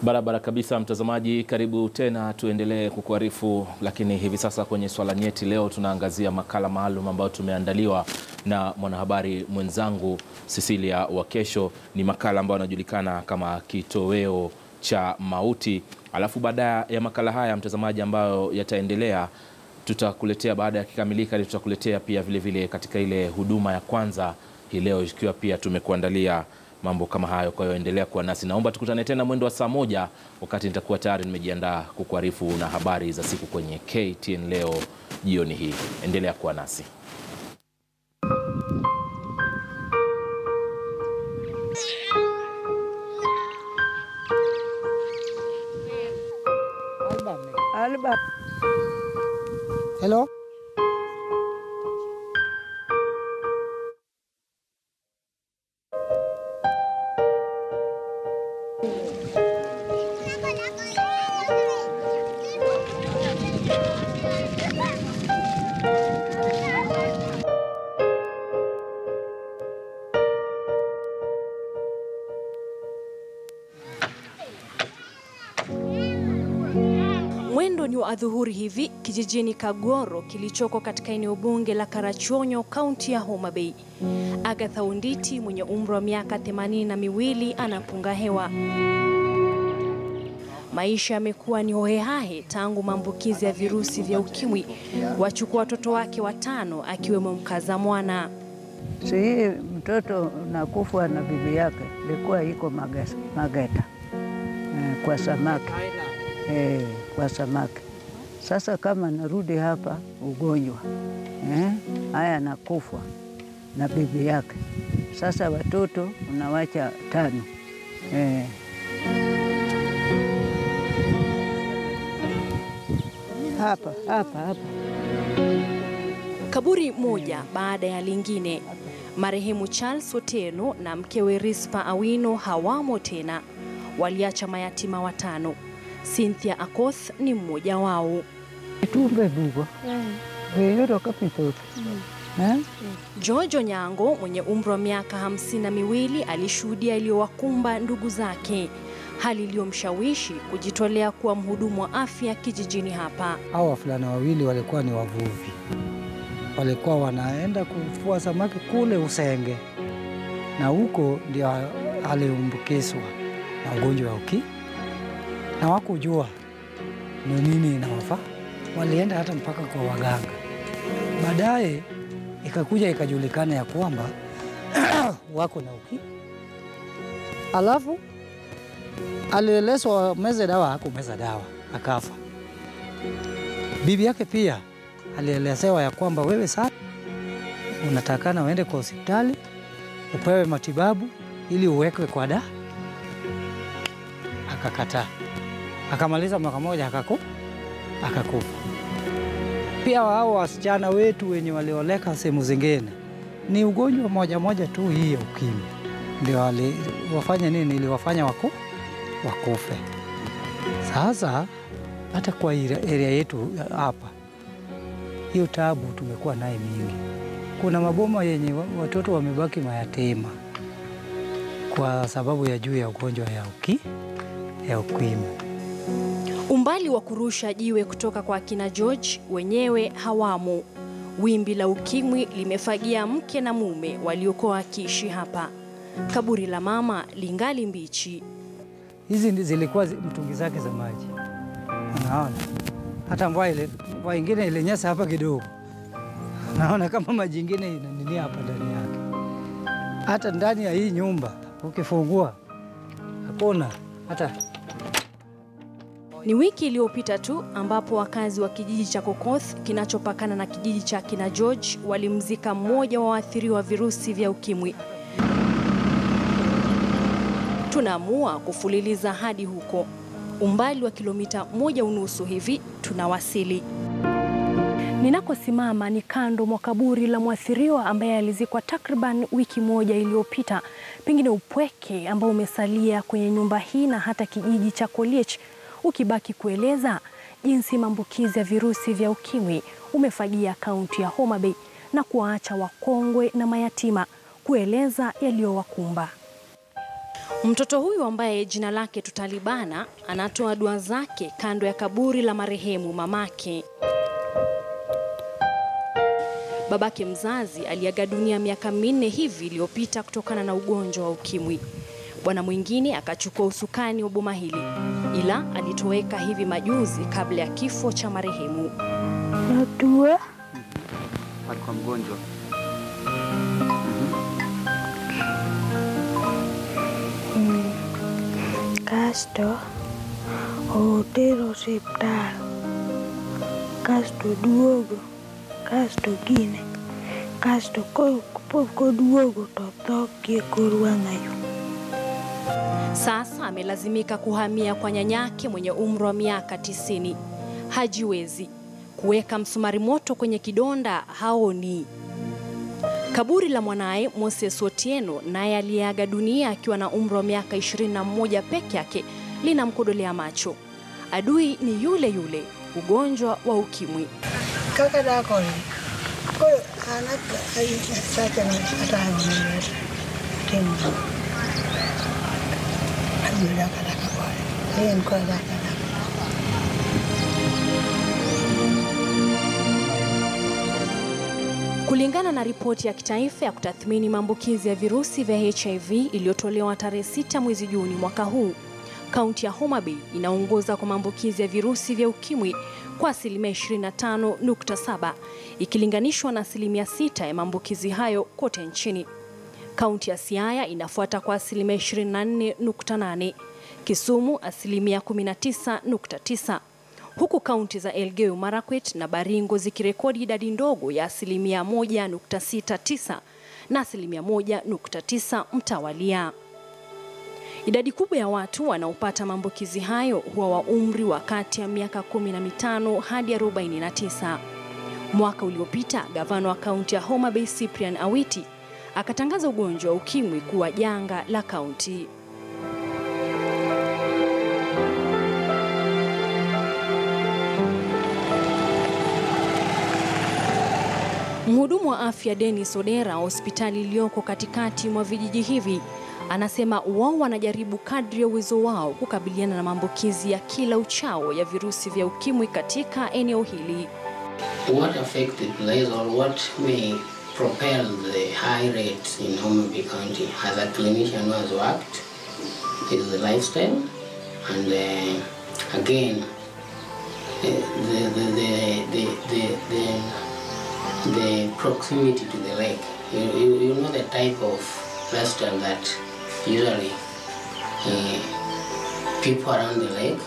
Barabara kabisa, mtazamaji, karibu tena, tuendelee kukuarifu. Lakini hivi sasa kwenye swala nyeti, leo tunaangazia makala maalum ambayo tumeandaliwa na mwanahabari mwenzangu Cecilia Wakesho. Ni makala ambayo anajulikana kama kitoweo cha mauti. Alafu baada ya makala haya mtazamaji, ambayo yataendelea tutakuletea baada ya kikamilika, tutakuletea pia vile vile katika ile huduma ya kwanza hii leo, ikiwa pia tumekuandalia mambo kama hayo. Kwa hiyo endelea kuwa nasi, naomba tukutane tena mwendo wa saa moja wakati nitakuwa tayari nimejiandaa kukuarifu na habari za siku kwenye KTN leo jioni hii. Endelea kuwa nasi. Alba. Hello? Mwendo ni wa adhuhuri hivi kijijini Kagoro kilichoko katika eneo bunge la Karachuonyo, kaunti ya Homa Bay. Agatha Unditi mwenye umri wa miaka themanini na miwili anapunga hewa. Maisha yamekuwa ni hohehahe tangu maambukizi ya virusi vya ukimwi wachukua watoto wake watano akiwemo mkaza mwana. Si hii mtoto nakufa na bibi yake ilikuwa iko Mages- Mageta eh, kwa samaki eh, kwa samaki. Sasa kama narudi hapa ugonjwa eh, haya nakufa na bibi yake. Sasa watoto unawacha tano eh. Hapa hapa hapa Kaburi moja baada ya lingine. Marehemu Charles Otieno na mkewe Rispa Awino hawamo tena, waliacha mayatima watano. Cynthia Akoth ni mmoja wao. itumbe bugo veyoro kapitoto eh? George Onyango mwenye umri wa miaka hamsini na miwili alishuhudia iliyowakumba ndugu zake, hali iliyomshawishi kujitolea kuwa mhudumu wa afya kijijini hapa. Hao wavulana wawili walikuwa ni wavuvi, walikuwa wanaenda kuvua samaki kule Usenge, na huko ndio aliambukizwa na ugonjwa wa uki na wakujua ni nini inawafaa. Walienda hata mpaka kwa waganga. Baadaye ikakuja ikajulikana ya kwamba wako na uki, alafu alielezwa meze dawa, hakumeza dawa akafa. Bibi yake pia alielezewa ya kwamba wewe sasa unatakana uende kwa hospitali upewe matibabu ili uwekwe kwa da. Akakataa, akamaliza mwaka moja akaku akakufa. Pia hao wasichana wetu wenye walioleka sehemu zingine, ni ugonjwa moja moja tu hii ya ukimwi ndio waliwafanya nini, iliwafanya waku wakufe. Sasa hata kwa area yetu hapa, hiyo tabu tumekuwa naye mingi. Kuna maboma yenye wa- watoto wamebaki mayatima kwa sababu ya juu ya ugonjwa ya uki ya ukimwi. Umbali wa kurusha jiwe kutoka kwa akina George wenyewe hawamo. Wimbi la ukimwi limefagia mke na mume waliokuwa wakiishi hapa. Kaburi la mama lingali mbichi. Hizi ndi- zilikuwa zi- mtungi zake za maji, unaona. Hata mvua ile mvua ingine ilinyesha hapa kidogo, naona kama maji ingine inaninia hapa ndani yake. Hata ndani ya hii nyumba ukifungua hakuna hata Ni wiki iliyopita tu ambapo wakazi wa kijiji cha Kokoth kinachopakana na kijiji cha kina George walimzika mmoja wa waathiriwa wa virusi vya ukimwi. Tunaamua kufululiza hadi huko, umbali wa kilomita moja unusu hivi tunawasili. Ninakosimama ni kando mwa kaburi la mwathiriwa ambaye alizikwa takriban wiki moja iliyopita. Pengine upweke ambao umesalia kwenye nyumba hii na hata kijiji cha Koliech ukibaki kueleza jinsi maambukizi ya virusi vya ukimwi umefagia kaunti ya Homa Bay na kuwaacha wakongwe na mayatima kueleza yaliyowakumba. Mtoto huyu ambaye jina lake tutalibana anatoa dua zake kando ya kaburi la marehemu mamake. Babake mzazi aliaga dunia miaka minne hivi iliyopita kutokana na ugonjwa wa ukimwi. Bwana mwingine akachukua usukani wa boma hili, ila alitoweka hivi majuzi kabla ya kifo cha marehemu. Natua alikuwa mgonjwa. kasto otero osiptal kasto duogo kasto gine kasto ko- kapok oduogo to tho gi e kor wang'ayo Sasa amelazimika kuhamia kwa nyanyake mwenye umri wa miaka tisini. Hajiwezi kuweka msumari moto kwenye kidonda, haoni. Kaburi la mwanaye Moses Otieno, naye aliyeaga dunia akiwa na umri wa miaka 21 peke yake, linamkodolea macho. Adui ni yule yule, ugonjwa wa ukimwi. kaka dakoni koro an sacha ataonere timo abiro daka daka kode en kod daka daka Kulingana na ripoti ya kitaifa ya kutathmini maambukizi ya virusi vya HIV iliyotolewa tarehe 6 mwezi Juni mwaka huu, kaunti ya Homa Bay inaongoza kwa maambukizi ya virusi vya ukimwi kwa asilimia 25.7 ikilinganishwa na asilimia 6 ya maambukizi hayo kote nchini. Kaunti ya Siaya inafuata kwa asilimia 24.8, Kisumu asilimia 19.9 huku kaunti za Elgeyo Marakwet na Baringo zikirekodi idadi ndogo ya asilimia 1.69 na asilimia 1.9 mtawalia. Idadi kubwa ya watu wanaopata maambukizi hayo huwa wa umri wa kati ya miaka 15 hadi 49. Mwaka uliopita gavana wa kaunti ya Homa Bay Cyprian Awiti akatangaza ugonjwa wa ukimwi kuwa janga la kaunti. Mhudumu wa afya Dennis Odera hospitali iliyoko katikati mwa vijiji hivi anasema wao wanajaribu kadri ya uwezo wao kukabiliana na maambukizi ya kila uchao ya virusi vya ukimwi katika eneo hili. What affect the place or what may propel the high rates in Homa Bay County as a clinician who has worked is the lifestyle and uh, again uh, the, the, the, the, the, the, the proximity to the lake. You, you, you know the type of restaurant that usually uh, people around the lake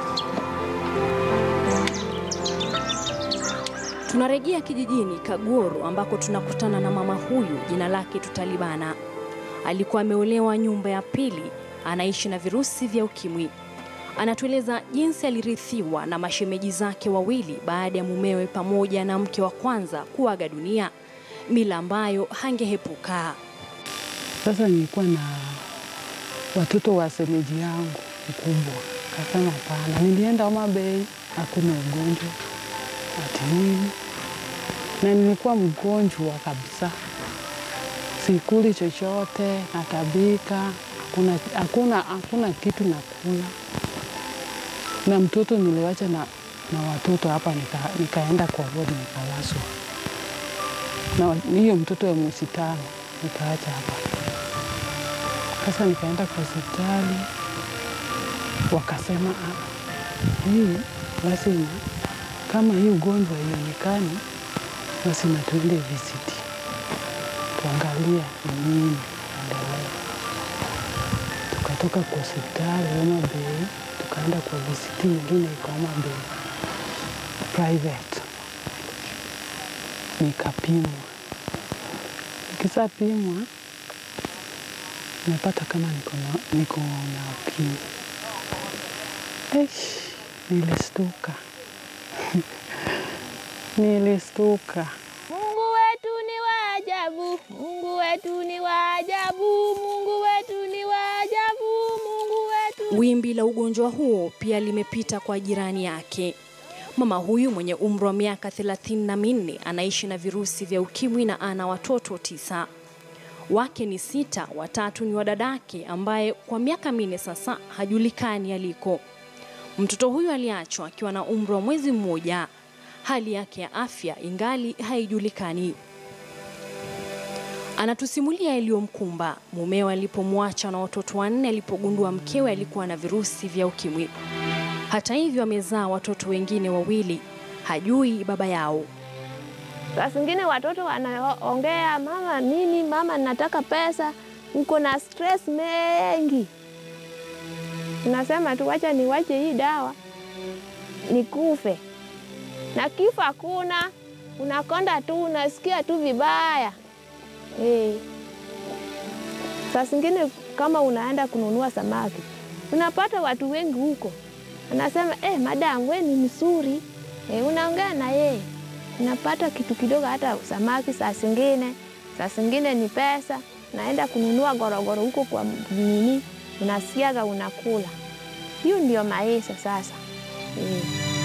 Tunarejea kijijini Kagoro ambako tunakutana na mama huyu, jina lake tutalibana. Alikuwa ameolewa nyumba ya pili, anaishi na virusi vya ukimwi. Anatueleza jinsi alirithiwa na mashemeji zake wawili baada ya mumewe pamoja na mke wa kwanza kuaga dunia, mila ambayo hangehepuka. Sasa nilikuwa na watoto wa semeji yangu mkubwa, kasema hapana. Nilienda Homa Bay, hakuna ugonjwa ati nini, na nilikuwa mgonjwa kabisa, sikuli chochote, natabika, hakuna, hakuna, hakuna kitu nakula, na mtoto niliwacha na, na watoto hapa, nika, nikaenda kwa wodi nikalazwa, na hiyo mtoto ya mwezi tano nikaacha hapa. Sasa nikaenda kwa hospitali, wakasema "Ah, hii lazima kama hii ugonjwa ionekani, lazima tuende visiti tuangalie ni nini endelea. Tukatoka kwa hospitali Homa Bay, tukaenda kwa visiti nyingine iko Homa Bay private, nikapimwa. Nikishapimwa nimepata kama niko na, niko na ukimwi. Eish, nilistuka nilistuka. Mungu wetu ni wa ajabu, Mungu wetu ni wa ajabu, Mungu wetu ni wa ajabu, Mungu wetu Wimbi la ugonjwa huo pia limepita kwa jirani yake. Mama huyu mwenye umri wa miaka thelathini na minne anaishi na virusi vya ukimwi na ana watoto tisa. Wake ni sita, watatu ni wadadake ambaye kwa miaka minne sasa hajulikani aliko. Mtoto huyu aliachwa akiwa na umri wa mwezi mmoja. Hali yake ya afya ingali haijulikani. Anatusimulia yaliyomkumba mumewe alipomwacha na watoto wanne alipogundua mkewe alikuwa na virusi vya ukimwi. Hata hivyo, amezaa watoto wengine wawili, hajui baba yao. Saa zingine watoto wanaongea, mama nini, mama nataka pesa, uko na stress mengi. Unasema tu wacha niwache hii dawa nikufe, na kifo hakuna, unakonda tu, unasikia tu vibaya eh. Saa zingine kama unaenda kununua samaki, unapata watu wengi huko, anasema eh, madam we ni mzuri eh, unaongea na yeye unapata kitu kidogo, hata samaki saa zingine, saa zingine ni pesa. Naenda kununua gorogoro huko kwa nini, unasiaga unakula. Hiyo ndio maisha sasa mm.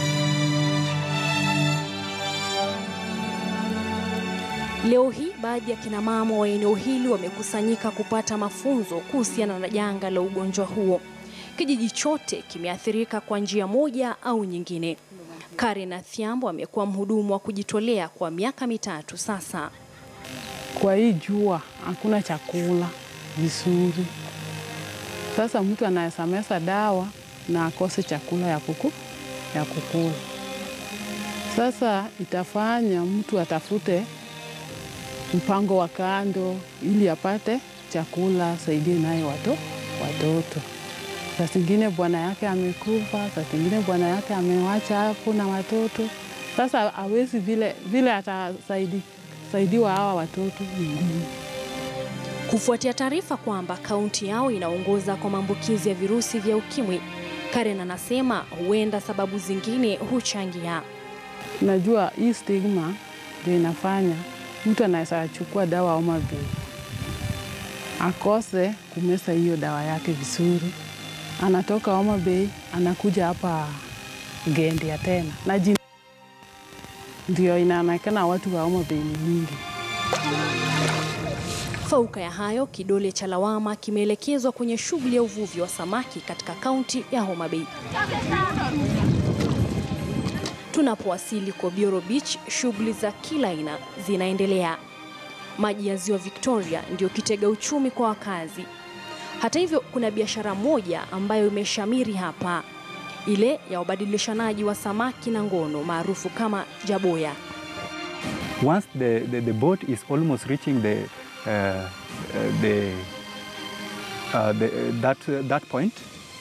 Leo hii baadhi ya kina mama wa eneo hili wamekusanyika kupata mafunzo kuhusiana na janga la ugonjwa huo. Kijiji chote kimeathirika kwa njia moja au nyingine. Karen Athiambo amekuwa mhudumu wa kujitolea kwa miaka mitatu sasa. Kwa hii jua hakuna chakula vizuri. Sasa mtu anaweza meza dawa na akose chakula ya kuku, ya kukula. Sasa itafanya mtu atafute mpango wa kando ili apate chakula saidie naye wato, watoto. Saa zingine bwana yake amekufa, saa zingine bwana yake amewacha hapo na watoto. Sasa hawezi vile, vile atasaidiwa hawa watoto ni ngumu. Kufuatia taarifa kwamba kaunti yao inaongoza kwa maambukizi ya virusi vya ukimwi, Karen anasema huenda sababu zingine huchangia. Najua hii stigma ndio inafanya mtu anaweza chukua dawa Homa Bay akose kumeza hiyo dawa yake vizuri, anatoka Homa Bay anakuja hapa Gendia tena na jina ndio inaonekana watu wa Homa Bay ni mingi. Fauka ya hayo, kidole cha lawama kimeelekezwa kwenye shughuli ya uvuvi wa samaki katika kaunti ya Homa Bay. Tunapowasili Kobioro Beach, shughuli za kila aina zinaendelea. Maji ya ziwa Victoria ndio kitega uchumi kwa wakazi. Hata hivyo, kuna biashara moja ambayo imeshamiri hapa, ile ya ubadilishanaji wa samaki na ngono maarufu kama jaboya. Once the, the, the boat is almost reaching the, uh, uh, the, uh, the, that, uh, that point,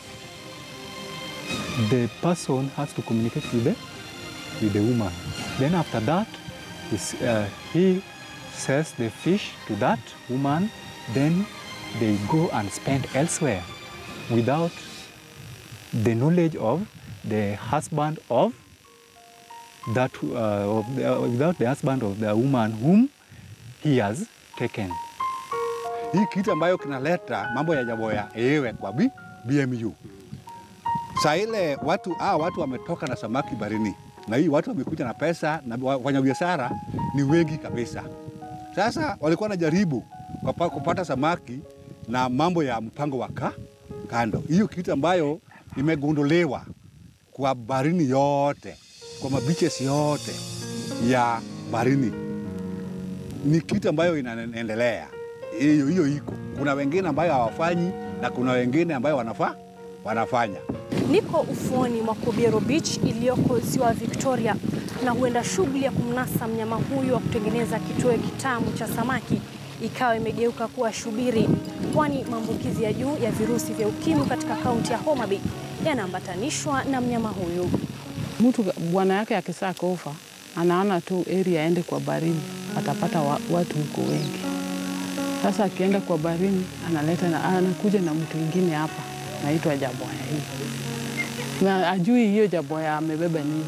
the person has to communicate with the, with the woman. Then after that, is, uh, he sells the fish to that woman, then they go and spend elsewhere without the knowledge of the husband of that uh, of the, uh, without the husband of the woman whom he has taken. Hii kitu ambayo kinaleta mambo ya jaboya ewe kwa B, BMU. Saa ile watu ah, watu wametoka na samaki barini na hii watu wamekuja na pesa na wafanyabiashara ni wengi kabisa. Sasa walikuwa wanajaribu kupata samaki na mambo ya mpango wa kando. Hiyo kitu ambayo imegondolewa kwa barini yote, kwa mabiches yote ya barini, ni kitu ambayo inaendelea. Hiyo hiyo iko, kuna wengine ambayo hawafanyi na kuna wengine ambayo wanafa, wanafanya. Niko ufuoni mwa Kobiero Beach iliyoko ziwa Victoria, na huenda shughuli ya kumnasa mnyama huyu wa kutengeneza kitoweo kitamu cha samaki ikawa imegeuka kuwa shubiri, kwani maambukizi ya juu ya virusi vya ukimwi katika kaunti ya Homa Bay yanaambatanishwa na mnyama huyu. Mtu bwana yake akisaa kufa, anaona tu area aende kwa barini, atapata wa, watu huko wengi. Sasa akienda kwa barini, analeta na, anakuja na mtu mwingine hapa naitwa jaboya hii, na ajui hiyo jaboya amebeba nini.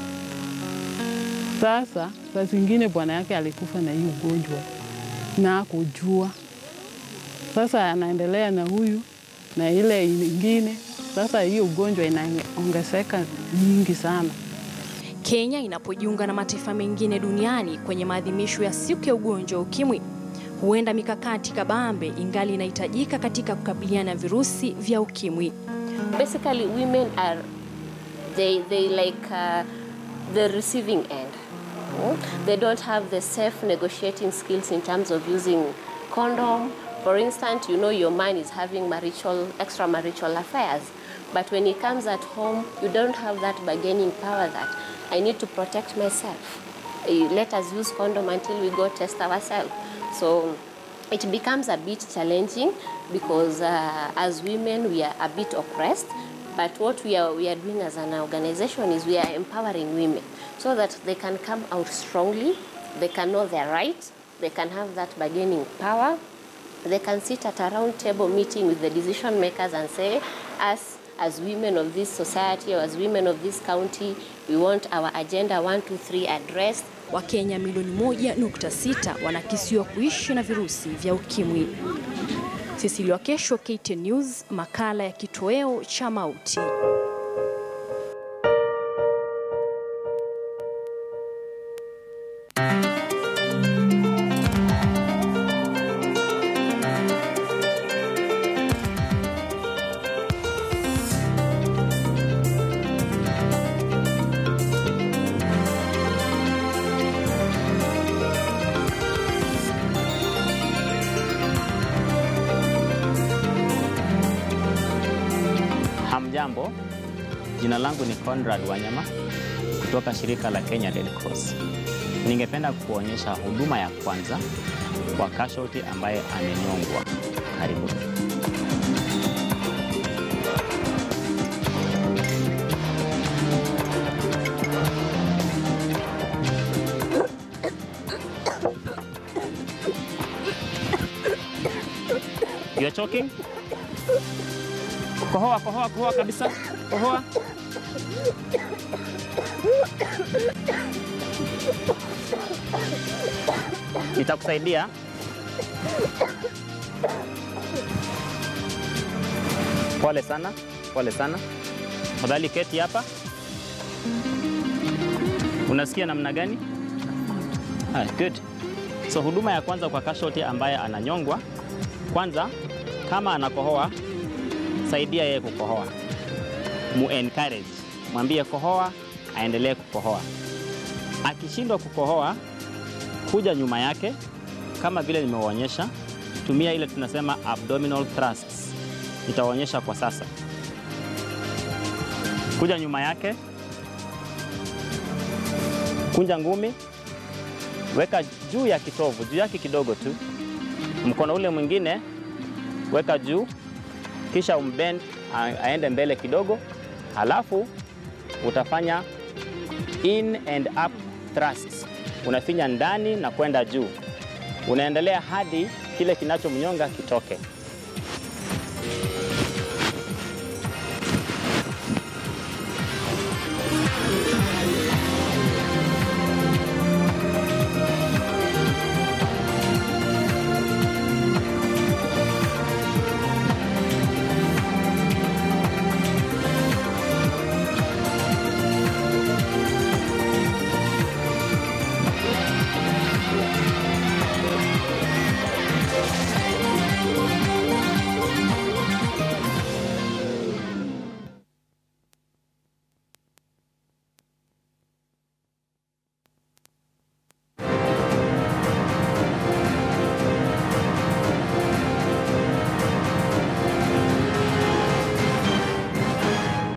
Sasa saa zingine bwana yake alikufa na hii ugonjwa na kujua. Sasa anaendelea na huyu na ile ingine. Sasa hiyo ugonjwa inaongezeka nyingi sana. Kenya inapojiunga na mataifa mengine duniani kwenye maadhimisho ya siku ya ugonjwa wa ukimwi Huenda mikakati kabambe ingali inahitajika katika kukabiliana na virusi vya ukimwi. Basically, women are they they like uh, the receiving end. Mm? They don't have the safe negotiating skills in terms of using condom. For instance, you know your man is having marital extramarital affairs, but when he comes at home, you don't have that bargaining power that I need to protect myself. Eh, Let us use condom until we go test ourselves. So it becomes a bit challenging because uh, as women we are a bit oppressed but what we are, we are doing as an organization is we are empowering women so that they can come out strongly they can know their rights they can have that bargaining power they can sit at a round table meeting with the decision makers and say us as women of this society or as women of this county we want our agenda 1 2 3 addressed Wakenya milioni moja nukta sita wanakisiwa kuishi na virusi vya ukimwi. Cecilia Wakesho, KTN News, makala ya kitoweo cha mauti. Hamjambo, jina langu ni Conrad Wanyama kutoka shirika la Kenya Red Cross. Ningependa kuonyesha huduma ya kwanza kwa casualty ambaye amenyongwa. Karibu. You are choking? Kohoa, kohoa, kohoa kabisa. Kohoa. Nitakusaidia. Pole sana, pole sana. Tafadhali keti hapa. Unasikia namna gani? Ah, good. So huduma ya kwanza kwa casualty ambaye ananyongwa, kwanza kama anakohoa, saidia yeye kukohoa, mu encourage, mwambie kohoa, aendelee kukohoa. Akishindwa kukohoa, kuja nyuma yake kama vile nimewaonyesha, tumia ile tunasema abdominal thrusts. Nitawaonyesha kwa sasa. Kuja nyuma yake, kunja ngumi, weka juu ya kitovu, juu yake kidogo tu. Mkono ule mwingine weka juu, kisha umbend a- aende mbele kidogo, halafu utafanya in and up thrusts. Unafinya ndani na kwenda juu, unaendelea hadi kile kinachomnyonga kitoke.